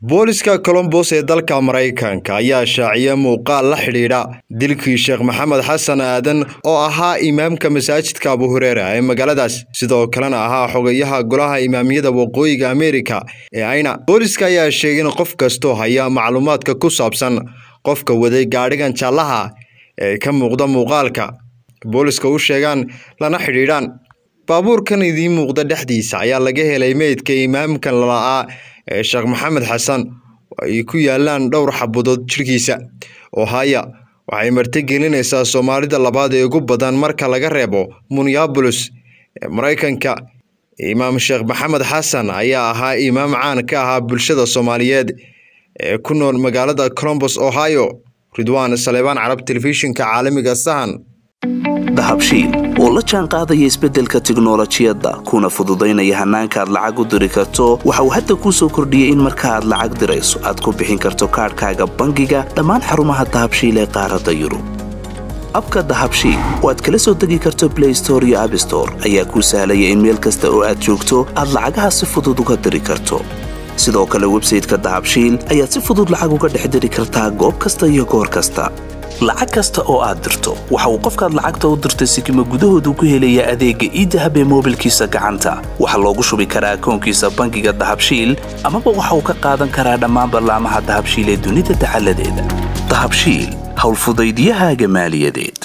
booliska colombos ee dalka maraykanka ayaa shaaciyay muuqaal la xidhiidha dilkii sheekh maxamed xasan aadan oo ahaa imaamka masaajidka abu hureera ee magaaladaas sidoo kalena ahaa xogayaha golaha imaamiyada waqooyiga ameerika ee ayna booliska ayaa sheegay in qof kastoo haya macluumaadka ku saabsan qofka waday gaadhigan jaallaha ee ka muuqda muuqaalka booliska u sheegaan lana xidhiidhaan baabuurkan idiin muuqda dhexdiisa ayaa laga helay meydka imaamkan lala'aa ee sheekh maxamed xasan oo ay ku yaalaan dhowr xabadood jirkiisa ohaya waxay martigelinaysaa soomaalida labaad ee ugu badan marka laga reebo minneabolis ee maraykanka imaam sheekh maxamed xasan ayaa ahaa imaam caan ka ahaa bulshada soomaaliyeed ee ku nool magaalada colombos ohio ridwaan saleebaan carab telefishinka caalamiga sahan dahabshiil oo la jaan qaadaya isbeddelka tiknolojiyadda kuna fududaynaya hannaanka aad lacag u diri karto waxa uu hadda kuu soo kordhiyey in marka aad lacag dirayso aad ku bixin karto kaadhkaaga bangiga dhammaan xarumaha dahabshiil ee qaaradda yurub abka dahabshiil oo aad kala soo degi karto blay store iyo abstore ayaa kuu sahlaya in meel kasta oo aad joogto aad lacagaha si fudud uga diri karto sidoo kale websayteka dahabshiil ayaad si fudud lacag uga dhex diri kartaa goob kasta iyo goor kasta lacag kasta oo aad dirto waxa uu qofkaad lacagta u dirtay sikima gudahoodu ku helayaa adeegga iidahab ee moobilkiisa gacanta waxaa loogu shubi karaa akoonkiisa bangiga dahabshiil amaba waxa uu ka qaadan karaa dhammaan ballaamaha dahabshiil ee dunida dacaladeeda dahabshiil howlfudaydyahaaga maaliyadeed